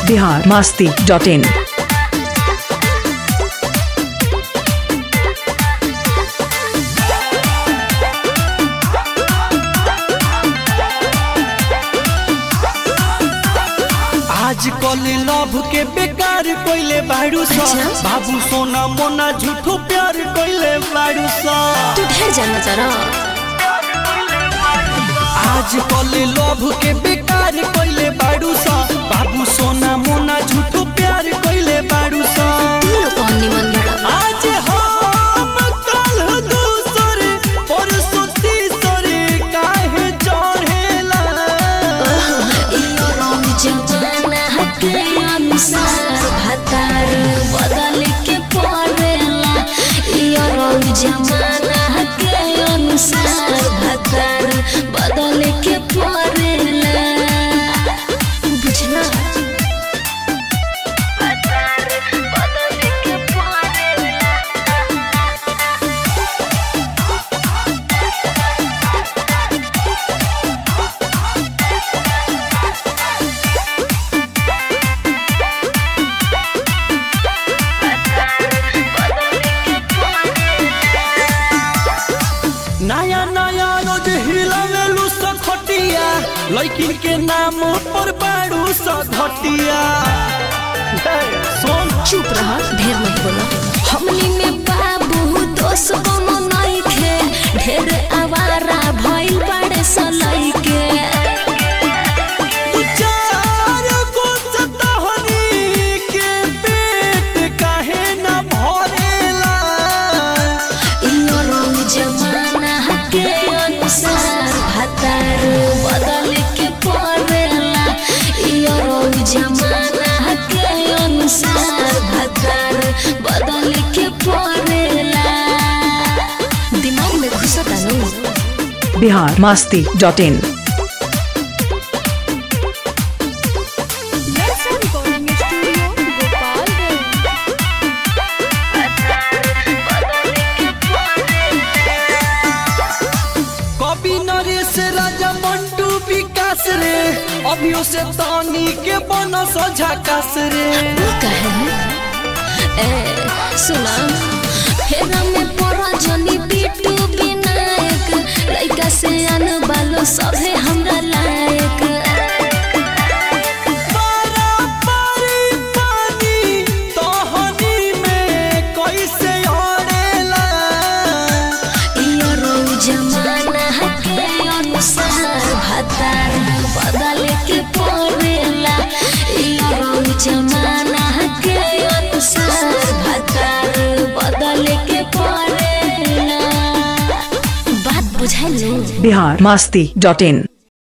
Bihar Masti dot इन आज कल love के बेकार कोइले बाड़ू सा अच्छा। बाबू सोना मोना झूठो प्यार कोइले बाड़ू सा तू ढेर जाना जरा आज कल लव के बेकार कोइले बाड़ू सा बाबू सोना मोना झूठो प्यार कोइले बाड़ू सा तू लोग कौन निमन लड़ा आज हम कल दूसर परसों तीसर काहे चढ़ेला इयो रंग जमाना हके अनुसार भतार बदल के पड़ेला इयो रंग जमाना हके अनुसार भतार बदल के पड़ेला बुझना भतार बदल के पड़ेला नया नया रोज हिलावेलू सखटिया लड़की के नाम पर बाड़ू सघटिया सोन चुप रह ढेर मत बोलो हमनी में बाबू दोस्त कोनो नहीं खे ढेर आवारा भइल बड़े सलाई के तू चार गो सतहनी के पेट काहे न भरेला इयो रंग जमाना हके अनुसार भतार बदल के पड़ेला इयो रंग जमाना हके अनुसार भतार बदल के पड़ेला दिमाग में घुसता नहीं Bihar Masti dot in recording studio, Gopalganj. कवि नरेश राजा मंटू विकास रे अभियो से तानी के बनस झकास रे वो कहे ए सुना फेरा में पड़ा जनी बिट्टू विनायक लइका से अन बालो सभे हमरा लायक पारा पारी पानी तहनी में कैसे अड़ेला इयो रंग जमाना हके अनुसार भतार बदल के पड़ेला इयो रंग जमाना हके अनुसार भतार बदल के पड़ेला बात बुझाइलो बिहार मास्ती डॉट इन